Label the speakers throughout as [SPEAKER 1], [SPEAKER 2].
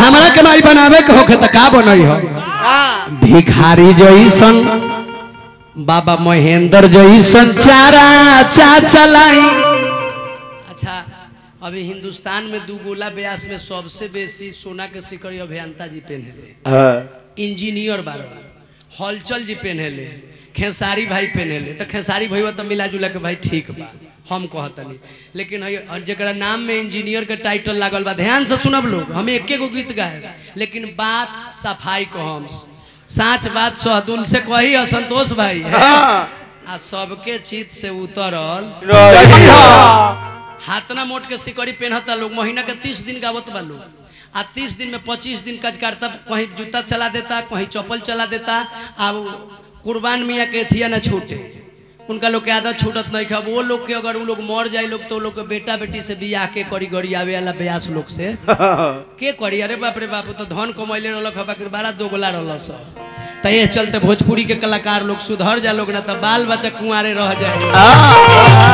[SPEAKER 1] हमरा के माई बनावे के होखे त का बनई हो
[SPEAKER 2] का
[SPEAKER 1] भिखारी जैसन बाबा महेंद्र जैसन चारा चा चलाई अच्छा अभी हिंदुस्तान में दू गोला ब्यास में सबसे बेसी सोना के सिकड़ी अभियंता जी पहनेले
[SPEAKER 2] हाँ
[SPEAKER 1] इंजीनियर बार हलचल जी पहनेले खेसारी भाई पहनेले तो खेसारी भाई तो मिला जुला के भाई ठीक बा हम कहतनी लेकिन हई और जकरा नाम में इंजीनियर के टाइटल लागल बा ध्यान से सुनब लोग हम एके गो गीत गाए लेकिन बात सफाई को हम साच बात सहदुल से कही असंतोष भाई है
[SPEAKER 2] हाँ
[SPEAKER 1] आ सबके चित से उतरल
[SPEAKER 2] रही हाँ
[SPEAKER 1] हाथना मोट के सिकड़ी पहनता लोग महीना के तीस दिन गावत बा लोग आ तीस दिन में पच्चीस दिन कच करता कहीं जूता चला देता कहीं चप्पल चला देता आ वो कुर्बान मियाँ के थिया न छूटे उनका लोग के आदत छूटत नहीं खा वो लोग के अगर वो लोग मर जाए लोग तो वो लोग के बेटा बेटी से बियाह के करी गरी आवे वाला ब्यास लोग से के करी अरे बाप रे बाप उ तो धन कमैले रहलक हबा के बड़ा दोगला रहल स त ये चलते भोजपुरी के कलाकार लोग सुधर जा लोग ना तो बाल बच्चा कुंवारे रह जाए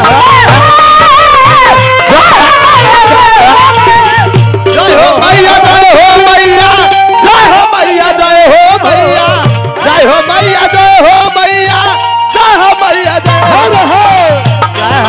[SPEAKER 2] जय हो मैया जय हो मैया जय हो मैया जय हो मैया जय हो मैया जय हो मैया जय हो मैया जय हो हो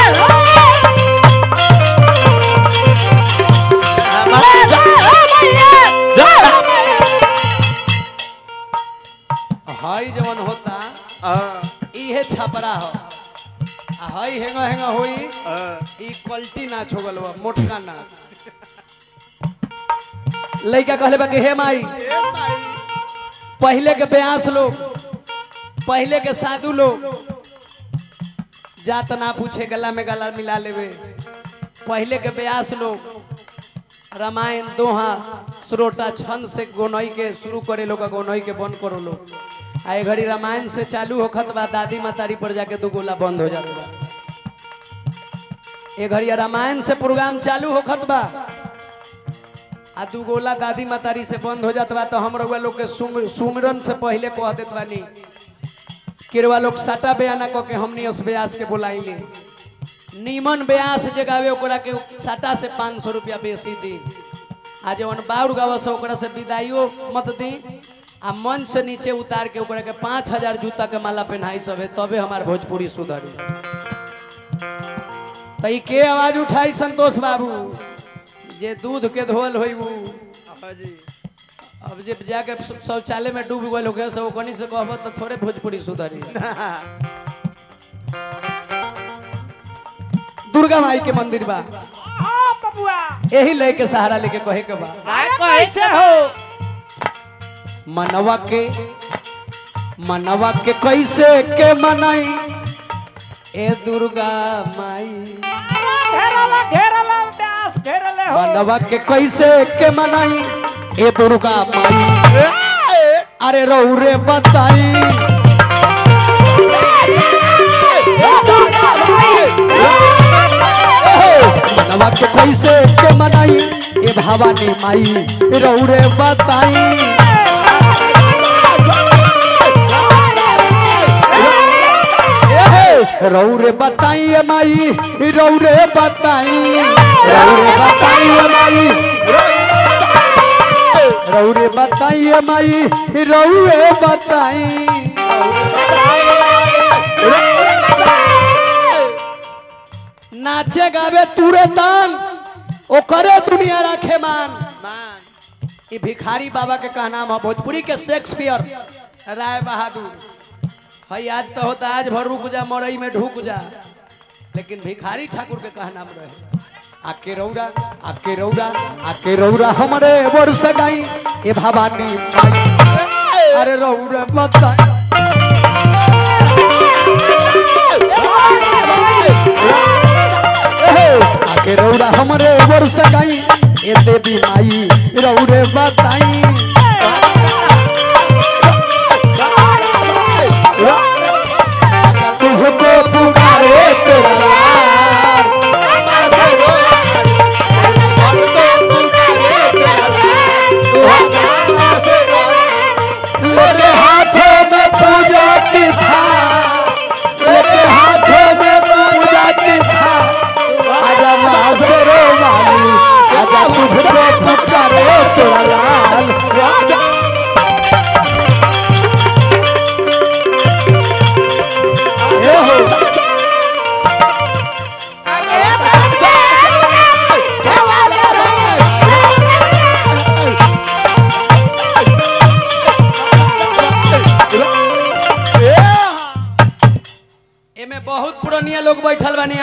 [SPEAKER 1] हई जवन होता इहे छपरा हो आ हई हेंगा हेंगा होई ई क्वालिटी ना छोगल बा मोटका ना लइका कहले बा कि हे माई पहले के ब्यास लोग पहले के साधु लोग जात ना पूछे गला में गला मिला लेवे पहले के ब्यास लोग रामायण दोहा श्रोटा छंद से गोनई के शुरू करे लोग गोनई के बंद करो लोग आ ए घड़ी रामायण से चालू होखत बा दादी मातारी पर जाके दो गोला बंद हो जात बा ए घड़ी रामायण से प्रोग्राम चालू होखत बा आ दू गोला दादी मातारी से बंद हो जात बा तो हम रउआ लोग के सुम- सुमिरन से पहले कह देत बानी किरवा लोग साटा बयाना क के हमनी अस ब्यास के बुलाइले नीमन ब्यास जगावे ओकरा के साटा से पाँच सौ रुपया बेसी दी आ जवन बाउर गाव से ओकरा से विदाइयो मत दी आ मन से नीचे उतार के ओकरा के पाँच हजार जूता के माला पहनाई सब है तबे हमार भोजपुरी सुधरी तो ई के आवाज उठाई संतोष बाबू जे दूध के धोल होई उ अब जब जाके शौचालय में डूब गए होके से ओकनी से कहब तो थोड़े भोजपुरी सुधरी दुर्गा माई के मंदिर बा यही ले के सहारा लेके कहे के बा
[SPEAKER 2] कैसे हो
[SPEAKER 1] मनवा के मनवा के कैसे के मनाई ए दुर्गा माई मनवा के कैसे के मनाई ए दुर्गा माई अरे रौरे बताई मनवा के कैसे के मनाई ए भवानी माई रौरे बताई एहे, रौरे बताई ए माई रौरे बताई रौरे बताई ए माई रौरे बताई ए माई रौरे बताई नाचे गावे तुरे तान ओकरे दुनिया रखे मान
[SPEAKER 2] मान
[SPEAKER 1] ई भिखारी बाबा के कहना है भोजपुरी के शेक्सपियर राय बहादुर हई आज तो होता आज भर रुक जा मरई में ढुक जा लेकिन भिखारी ठाकुर के कहना में रहे आके रौरा आके रौरा आके रौरा हमरे वर्ष गाई ए भवानी माई अरे रौरा बता आके रौरा हमरे वर्ष गाई ए देवी माई रौरे बताई तुझको पुकारे तेरा लाल लेके हाथों में पूजा की था लेके हाथों में पूजा की था आजा माँ से रो वाली आजा तुझको पुकारे तेरा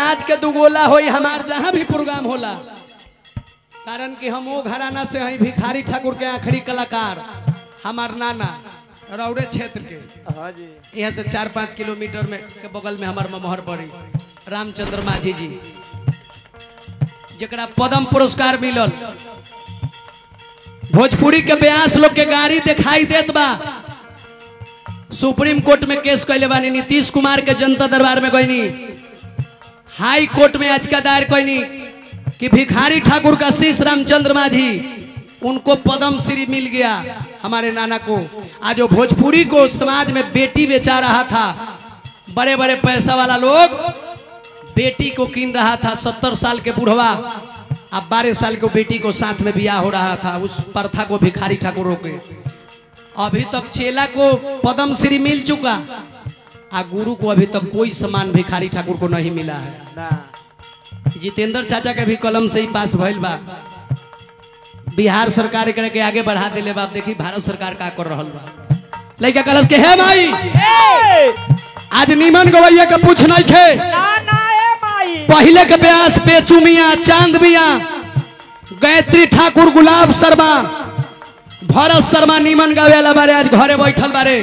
[SPEAKER 1] नाच के दुगोला होई हमार जहाँ भी प्रोग्राम होला कारण कि हम वो घराना से हैं भिखारी ठाकुर के आखिरी कलाकार हमार नाना रौड़े क्षेत्र के
[SPEAKER 2] हाँ जी
[SPEAKER 1] यहाँ से चार पाँच किलोमीटर में के बगल में हमार ममहर पड़ी रामचंद्र माझी जी जरा पद्म पुरस्कार मिलल भोजपुरी के ब्यास लोग के गाड़ी दिखाई देत बा सुप्रीम कोर्ट में केस कैले बानी नीतीश कुमार के जनता दरबार में गईनी हाई कोर्ट में आज का दायर कैनी कि भिखारी ठाकुर का शीश रामचंद्र माझी उनको पद्म श्री मिल गया हमारे नाना को आज वो भोजपुरी को समाज में बेटी बेचा रहा था बड़े बड़े पैसा वाला लोग बेटी को कीन रहा था सत्तर साल के बुढ़वा अब बारह साल को बेटी को साथ में बियाह हो रहा था उस प्रथा को भिखारी ठाकुर रोके अभी तक चेला को पद्म श्री मिल चुका आ गुरु को अभी तक कोई सम्मान भिखारी ठाकुर को नहीं मिला है
[SPEAKER 2] ना
[SPEAKER 1] जितेंद्र चाचा के भी कलम से ही पास भइल बा बिहार सरकार एकरा के आगे बढ़ा दिले बा अब देखी भारत सरकार का कर रहल बा लइका कलस के हे माई आज नीमन गवैया के पूछ नहीं खे पहले के ब्यास बेचू मिया चांद मिया गायत्री ठाकुर गुलाब शर्मा भरत शर्मा नीमन गावे वाला बारे आज घरे बैठल बारे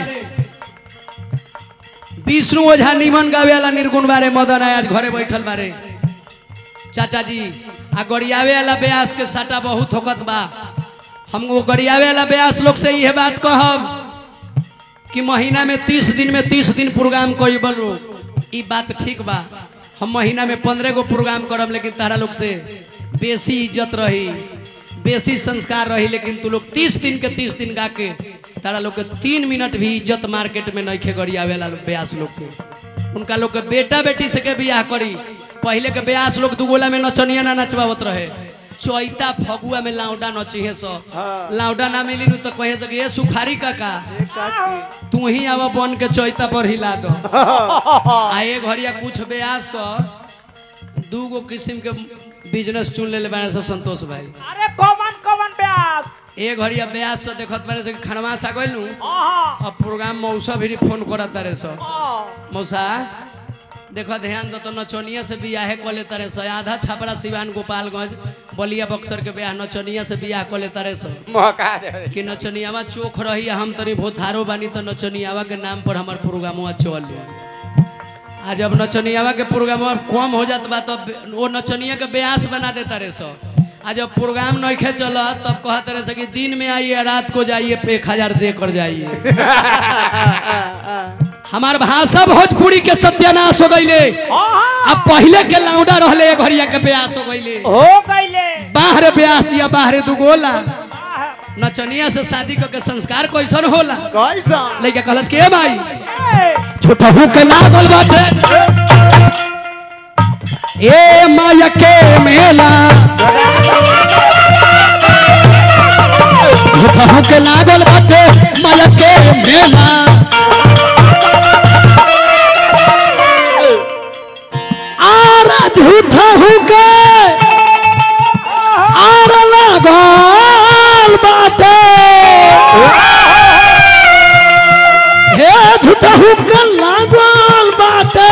[SPEAKER 1] विष्णु ओझा नीमन गावे वाला निर्गुण बारे मदन आय आज घरे बैठल बारे चाचा जी आ गरियावे वाला ब्यास के साटा बहुत होकत बा हम वो गरियावे वाला ब्यास लोग से यह बात कहब कि महीना में तीस दिन में तीस दिन प्रोग्राम कोई बोलो ई बात ठीक बा हम महीना में पंद्रह गो प्रोग्राम करब लेकिन तारा लोग से बेसी इज्जत रही बेसी संस्कार रही लेकिन तू लोग तीस दिन के तीस दिन गा के तारा लोग के तीन मिनट भी इज्जत मार्केट में नहीं खे गरियावेला लोग ब्यास लोग के उनका लोग के बेटा बेटी से के बियाह करी पहले के ब्यास लोग दुगोला में नचनिया ना नचवावत रहे चैता फगुआ में लाउडा नचिहे सो
[SPEAKER 2] हाँ।
[SPEAKER 1] लाउडा ना मिली नु तो कहे सके ये सुखारी काका
[SPEAKER 2] एक काकी
[SPEAKER 1] तू ही आवा बन के चैता पर हिला दो आ ये घड़िया कुछ ब्यास सो दू गो किस्म के बिजनेस चुन ले बारे सो संतोष भाई
[SPEAKER 3] अरे कौन कौन ब्यास
[SPEAKER 1] ए घड़िया ब्यास से देखत बारे से कि खनवा सा गइलू
[SPEAKER 3] आहा
[SPEAKER 1] अब प्रोग्राम मौसा भी फोन करत तारे सो
[SPEAKER 3] आ,
[SPEAKER 1] मौसा देखो ध्यान दो तो नचनिया से बियाह कर ले तारे सो आधा छपरा सिवान गोपालगंज बलिया बक्सर के ब्याह नचनिया से बियाह कर ले तारे सो
[SPEAKER 2] मौका दे
[SPEAKER 1] कि नचनियावा चोख रही हम तनी भोथारो बानी तो नचनियावा के नाम पर हमार प्रोग्रामवा चल आज जब नचनियावा के प्रोग्रामवा कम हो जात बा तब वो नचनिया के ब्यास बना देता रे सो आज जब प्रोग्राम नइखे चल तब कहते रहे से कि दिन में आइए रात को जाइए पे एक हजार दे कर जाइए हमार भाषा भोजपुरी के सत्यानाश हो गईले
[SPEAKER 3] आहा
[SPEAKER 1] अब पहले के लाउडा रहले एक घड़िया के ब्यास हो गईले
[SPEAKER 3] हो गईले
[SPEAKER 1] बाहर ब्यास या बाहर दुगोला
[SPEAKER 3] आहा,
[SPEAKER 1] नचनिया से शादी क के संस्कार कैसन होला
[SPEAKER 2] कैसा
[SPEAKER 1] लइका कहलस के "ए भाई
[SPEAKER 3] ए,
[SPEAKER 1] छोटहू के लागल बाटे ए माया के मेला छोटहू के लागल बाटे माया के मेला आरा झूठहू के आरा लागल बाटे हे झूठहू के लागल बाटे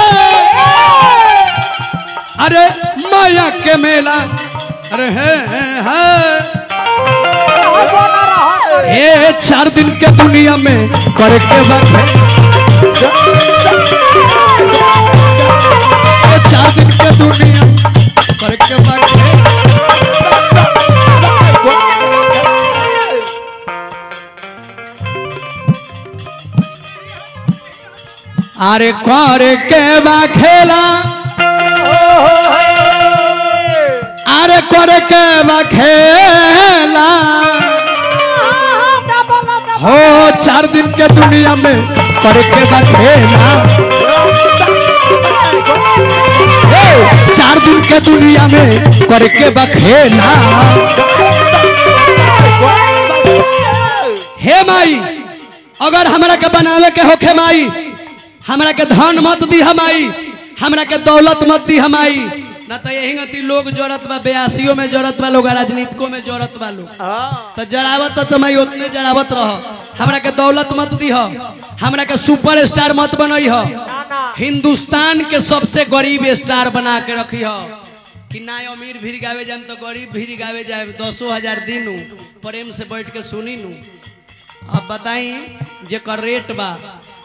[SPEAKER 1] अरे माया के मेला अरे हे हे हे
[SPEAKER 3] बना रहा
[SPEAKER 1] हे चार दिन के दुनिया में करके बात है हे चार दिन के दुनिया में करके बात है अरे कर के बा खेला अरे कर के बा खेला हो चार दिन के दुनिया में कर के बा खेला हे, चार दिन के दुनिया में कर के बा खेला हे माई अगर हमरा के बनावे के होखे माई हमरा के धन मत दी हमाई हमरा के दौलत मत दी हमाई ना तो यही गति लोग जरूरत बा बयासियों में जरूरत बा लोग राजनीतिकों में जरूरत बा लोग
[SPEAKER 2] हाँ
[SPEAKER 1] तो जरावत तो मैं उतने जरावत रह हमरा के दौलत मत दी हमरा के सुपर स्टार मत बनई ह
[SPEAKER 3] ना
[SPEAKER 1] हिंदुस्तान के सबसे गरीब स्टार बना के रखी हो कि ना अमीर भीड़ गावे जाए तो गरीब भीड़ गावे जाए दसो हजार दिनू प्रेम से बैठ के सुनी नू अब बताई जेकर रेट बा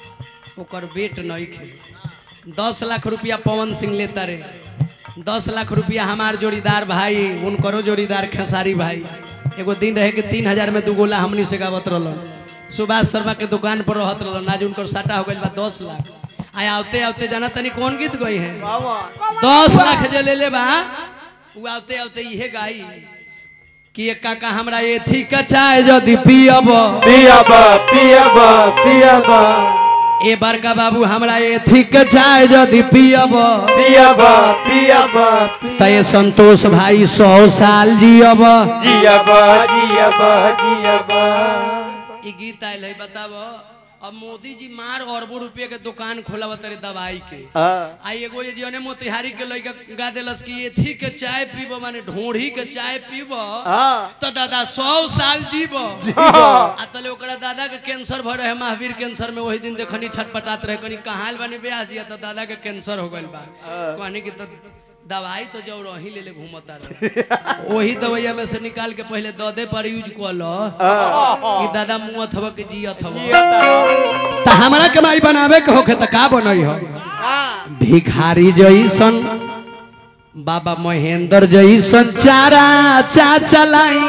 [SPEAKER 1] ओकर वेट नहीं खे दस लाख रुपया पवन सिंह लेता रे दस लाख रुपया हमार जोड़ीदार भाई उनकरो जोड़ीदार खेसारी भाई एगो दिन रहे कि तीन हजार में दू गोला हमनी से गावत रहलन सुभाष शर्मा के दुकान पर रहत रहलन आज उनकर साटा हो गइल बा दस लाख आया आवते आवते जाना तनी कौन गीत गई है दस लाख जे ले ले बा उ आवते आवते इहे गाई कि एक काका हमरा एथी के चाय जदि पियब
[SPEAKER 2] पियाबा पियाबा पियाबा
[SPEAKER 1] ए बड़का बाबू हमरा एथी के चाय जदि पियब
[SPEAKER 2] पियाबा पियाबा
[SPEAKER 1] त ये संतोष भाई सौ साल जियब
[SPEAKER 2] जियाबा जियाबा जियाबा
[SPEAKER 1] ई गीत आयल है बताब अब मोदी जी मार अरबों रुपये के दुकान खोला तारे दवाई के
[SPEAKER 2] हाँ
[SPEAKER 1] आ एगो ये जने मोतिहारी के लड़का गा देलस कि एथी के चाय पीब माने ढोढ़ी के चाय पीब
[SPEAKER 2] हाँ
[SPEAKER 1] तो दादा सौ साल जीब आ तले ओकरा दादा के कैंसर भर रहे महावीर कैंसर में वही दिन देखनी छटपटात रहे कनी कहाँ बने ब्याह जिया तो दादा के कैंसर हो गइल बा कहनी कि तो दवाई तो जब रही ले ले घूमता रहे वही दवाइया में से निकाल के पहले ददे पर यूज कर लो कि दादा मुँह थब के जियत हव तो हमारा कमाई बनावे के होखे तो का बनई हो भिखारी जैसन बाबा महेंद्र जैसन चारा चा चलाई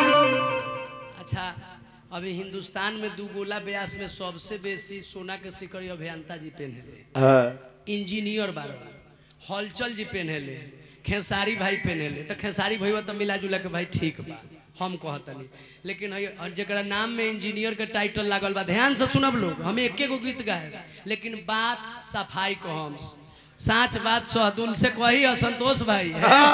[SPEAKER 1] अच्छा अभी हिंदुस्तान में दू गोला ब्यास में सबसे बेसी सोना के सिकड़ी अभियंता जी पहने
[SPEAKER 2] हाँ
[SPEAKER 1] इंजीनियर बारो हलचल जी पहने खेसारी भाई पहने तो खेसारी भैया तो मिला जुला के भाई ठीक बा हम कहतनी लेकिन है और जरा नाम में इंजीनियर के टाइटल लागल बा ध्यान से सुनब लोग हम एके गो गीत गाए लेकिन बात सफाई को हम साच बात सहदुल से कही असंतोष भाई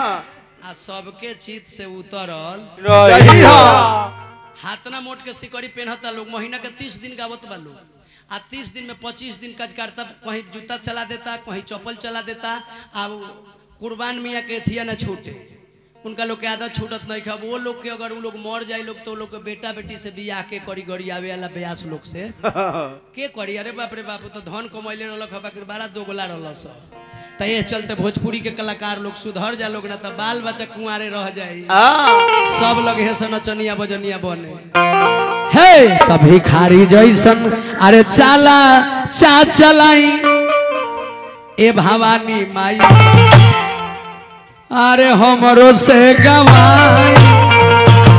[SPEAKER 1] आ सबके चित से उतरल
[SPEAKER 2] रही हाँ
[SPEAKER 1] हाथना मोट के सिकड़ी पहनता लोग महीना के तीस दिन गावत बा लोग आ तीस दिन में पच्चीस दिन कच करता कहीं जूता चला देता कहीं चप्पल चला देता आ वो कुर्बान मियाँ के थिया न छूटे उनका लोग के आदत छूटत नहीं खा वो लोग के अगर वो लोग मर जाए लोग तो वो लोग के बेटा बेटी से बियाह के करी गरी आवे वाला ब्यास लोग से के करी अरे बाप रे बाप उ तो धन कमैले रहलक हबा के बड़ा दोगला रहल सब तो ये चलते भोजपुरी के कलाकार लोग सुधर जा लोग ना तो बाल बच्चा कुंवारे रह जाए
[SPEAKER 2] हाँ
[SPEAKER 1] सब लोग हे सन नचनिया बजनिया बने हे तब भिखारी जैसन अरे चाला चा चलाई ए भवानी माई अरे हमरो से गवाई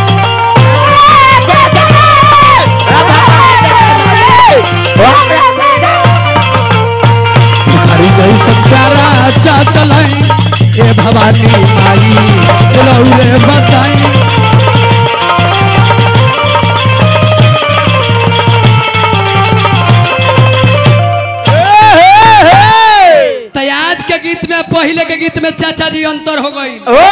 [SPEAKER 1] भिखारी जैसन चाला चा चलाई ए भवानी माई रौरे बताई तो आज के गीत में पहले के गीत में चाचा जी अंतर हो गई
[SPEAKER 2] ओ